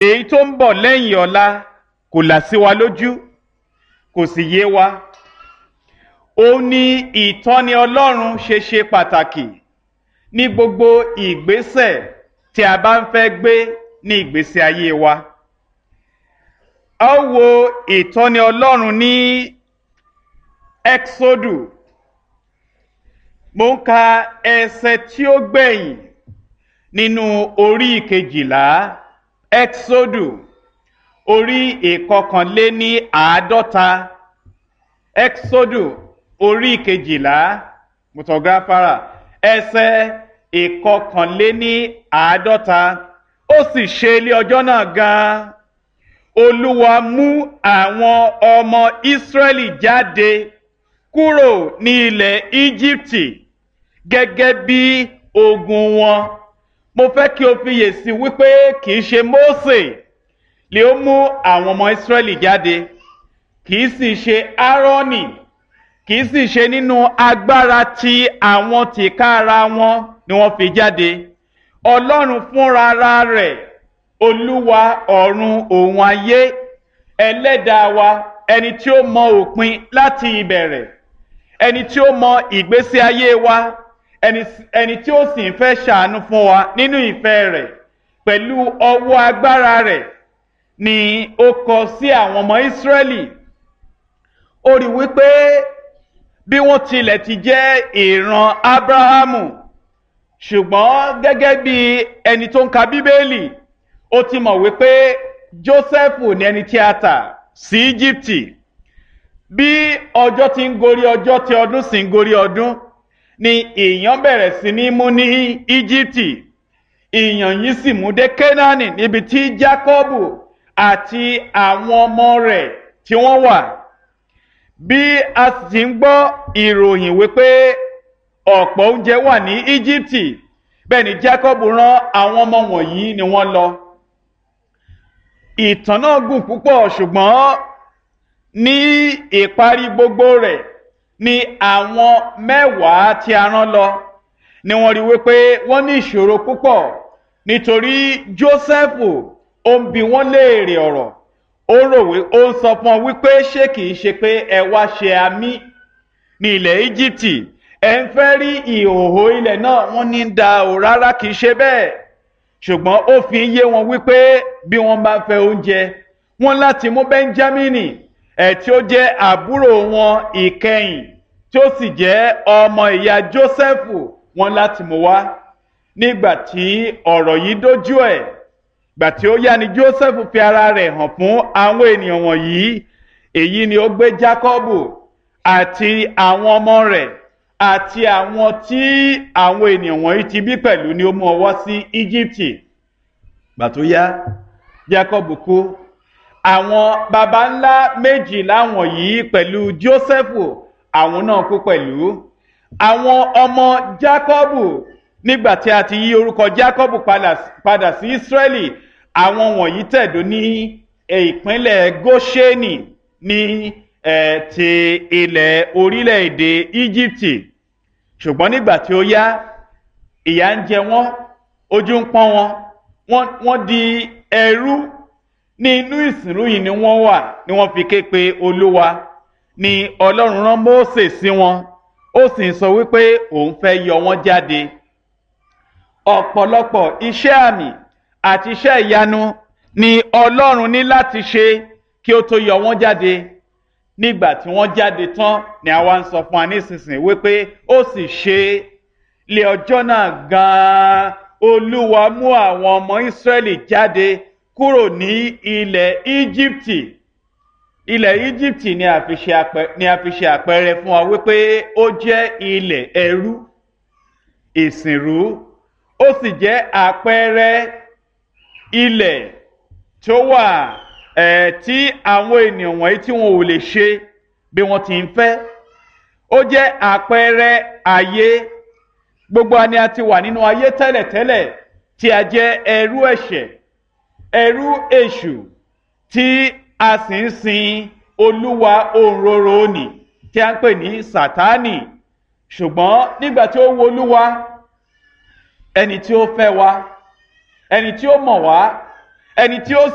èyí tó ń bọ̀ lẹ́yìn ọ̀la kò là sí wa lójú kò sì yé wa ó ní ìtọ́ni ọlọ́run ṣe ṣe pàtàkì ní gbogbo ìgbésẹ̀ tí a bá ń fẹ́ gbé ní ìgbésí ayé wa a ó wo ìtọ́ni ọlọ́run ní exodu mo ń ka ẹsẹ̀ tí ó gbẹ̀yìn nínú orí ìkejìlá exodu orí ìkọkànléní àádọ́ta exodu orí ìkejìlá mutọgáfárà ẹsẹ̀ ìkọkànléní àádọ́ta ó sì ṣe ilé ọjọ́ náà gan-an olúwa mú àwọn ọmọ ìsírẹ́lì jáde kúrò ní ilẹ̀ íjíbítì gẹ́gẹ́ bí ogun wọn mo fẹ́ kí o fiyè sí wípé kì í ṣe mósè lè ó mú àwọn ọmọ ìsírẹ́lì jáde kì í sì ṣe áárọ́nì kì í sì ṣe nínú agbára ti àwọn tìkára wọn ni wọ́n fi jáde ọlọ́run fúnra rẹ̀ olúwa ọ̀run òun ayé ẹlẹ́dàá wa ẹni tí ó mọ òpin láti ìbẹ̀rẹ̀ ẹni tí ó mọ ìgbésí ayé wa ẹni tí ó sì ń fẹ́ ṣàánú fún wa nínú ìfẹ́ rẹ̀ pẹ̀lú ọwọ́ agbára rẹ̀ ni ó kọ sí àwọn ọmọ ìsírẹ́lì ó rí wípé bí wọ́n tilẹ̀ ti jẹ́ ìran ábráhámù ṣùgbọ́n gẹ́gẹ́ bí ẹni tó ń ka bíbélì ó ti mọ̀ wípé jósẹ́fù ní ẹni tí a tà sí íjíbítì bí ọjọ́ ti ń gorí ọjọ́ tí ọdún sì ń gorí ọdún ni ìyàn bẹ̀rẹ̀ sí ní mú ní íjíbítì ìyàn yìí sì mú dé kénáánì níbi tí jákọ́bù àti àwọn ọmọ rẹ̀ tí wọ́n wà bí a sì ń gbọ́ ìròyìn wípé ọ̀pọ̀ oúnjẹ wà ní íjíbítì bẹ́ẹ̀ ni jákọ́bù rán àwọn ọmọ wọ̀nyí ni wọ́n lọ ìtàn náà gùn púpọ̀ ṣùgbọ́n ní ìparí gbogbo rẹ̀ ni àwọn mẹ́wàá tí a rán lọ ni wọ́n rí wípé wọ́n ní ìṣòro púpọ̀ nítorí jósẹ́fù ó ń bi wọ́n léèrè ọ̀rọ̀ ó rò wí ó ń sọ fún ọ wípé ṣé kìí ṣe pé ẹ wá ṣe àmì ní ilẹ̀ íjíbítì ẹ ń fẹ́ rí ìhòòhò ilẹ̀ náà wọ́n ní da ò rárá kìí ṣe bẹ́ẹ̀ ṣùgbọ́n ó fi ń yé wọn wípé bí wọ́n bá fẹ́ oúnjẹ wọ́n láti mú bẹ́ńjámínì ẹ̀ tí ó jẹ́ àbúrò wọn ìkẹyìn tí ó sì jẹ́ ọmọ ìyá jósẹ́fù wọ́n láti mú wá nígbà tí ọ̀rọ̀ yìí dójú ẹ̀ gbà tí ó yá ni jósẹ́fù fi ara rẹ̀ hàn fún àwọn ènìyàn wọ̀nyí èyí ni ó gbé jákọ́bù àti àwọn ọmọ rẹ̀ àti àwọn tí àwọn ènìyàn wọ̀nyí ti bí pẹ̀lú ni ó mú ọwọ́ sí íjíbítì gbà tó yá jacob kú àwọn baba ńlá méjìlá wọ̀nyí pẹ̀lú jósẹ́fù àwọn náà kú pẹ̀lú àwọn ọmọ jacob nígbà tí a ti yí orúkọ jacob padà sí israeli àwọn wọ̀nyí tẹ̀dó ní ìpínlẹ̀ gosheni ní ẹ̀ ti ilẹ̀ orílẹ̀-èdè íjíbítì ṣùgbọ́n nígbà tí ó yá ìyà ń jẹ wọ́n ojú ń pọ́n wọn wọ́n di ẹrú ní inú ìsìnrú yìí ni wọ́n wà ni wọ́n fi ké pe olúwa ni ọlọ́run rán mósè sí wọn ó sì ń sọ wípé òun fẹ́ yọ wọ́n jáde ọ̀pọ̀lọpọ̀ iṣẹ́ àmì àti iṣẹ́ ìyanu ni ọlọ́run ní láti ṣe kí ó tó yọ wọ́n jáde nígbà tí wọ́n jáde tán ni àwa ń sọ fún wa nísinsìnyí wípé ó sì ṣe lé ọjọ́ náà gan-an olúwa mú àwọn ọmọ ìsírẹ́lì jáde kúrò ní ilẹ̀ íjíbítì ilẹ̀ íjíbítì ni a fi ṣe àpẹẹrẹ fún wa wípé ó jẹ́ ilẹ̀ ẹrú ìsìnrú ó sì jẹ́ àpẹẹrẹ ilẹ̀ tó wà ẹ̀ tí àwọn ènìyàn wọ̀nyí tí wọn ò lè ṣe bí wọ́n ti ń fẹ́ ó jẹ́ àpẹẹrẹ ayé gbogbo àni a ti wà nínú ayé tẹ́lẹ̀tẹ́lẹ̀ tí a jẹ́ ẹrú ẹ̀ṣẹ̀ ẹrú èṣù tí a sì ń sin olúwa òǹrorò òní tí a ń pè ní sátánì ṣùgbọ́n nígbà tí ó wo olúwa ẹni tí ó fẹ́ wa ẹni tí ó mọ̀ wá ẹni tí ó